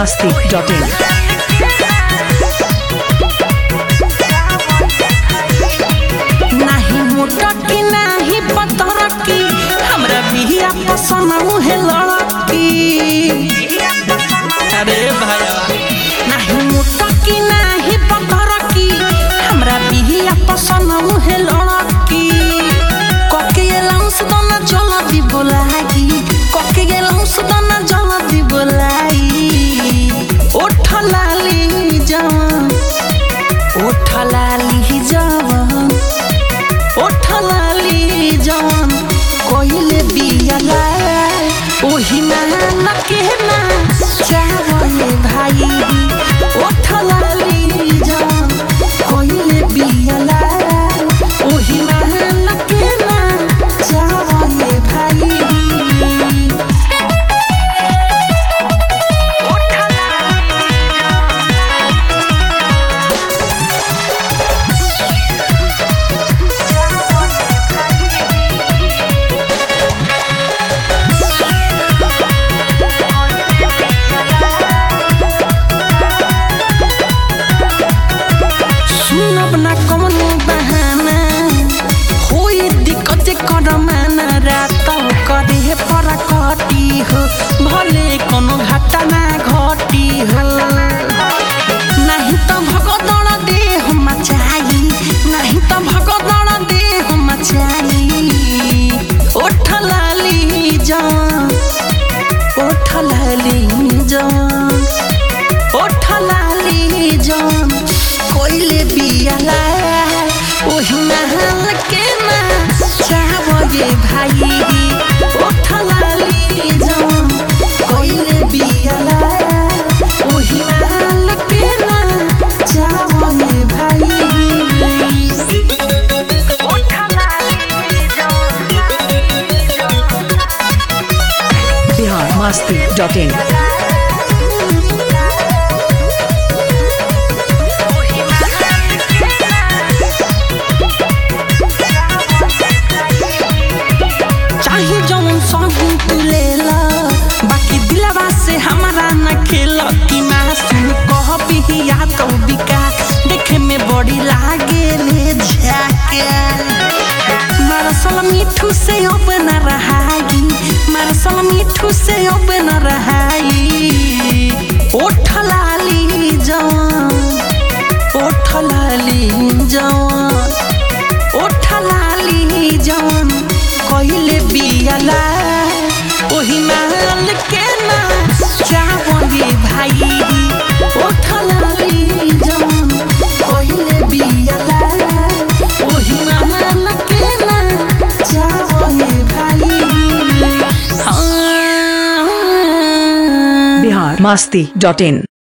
masti.in. नाही मोटा की नाही पतर की हमरा बिहिया पसंद है लड़की अरे भैया नाही मोटा की नाही पतर की हमरा बिहिया पसंद है लड़की कके गेलाउस दना जल्दी बोलाई कके गेलाउस दना जल्दी बोलाई ओठ लाली जवान ओठ लाली जवान ओठ लाली जवान कोइले बियाला ओही ना के ना चावले भाई ओठ लाली जवान कोइले बियाला ओही ना के ना चावले भाई सुनब ना कमनो बहाना होई दिक्कत कर माना रात करे पर कटी हो भले कोनो घाटा ना घटी हो नहीं तो भगदड़ दे हम मचाई नहीं तो भगदड़ दे हम मचाई ओठ लाली जान ओठ लाली जान ओठ लाली जान कोइले बियाला ओही नहाल के ना चाहबे भाई ओठ लाली जान कोइले बियाला ओही नहाल के ना चाहबे भाई ओठ लाली जान Bihar masti.in. चाहे जौन संगी तू ले ला बाकी दिलवा से हमारा न खेल कि मासूम कह बिहिया तो बिका देखे में बड़ी लागे ले झाके मारसल मिठू से अब न रहाई मारसल मिठू से अब न रहाई ओठ लाली जवान ओठ लाली जवान ओठ लाली जवान कहिले बियाला ओही नाल के ना चावली भाई ओठ लाली जवान कहिले बियाला ओही नाल के ना चावली भाई हाँ Bihar masti.in.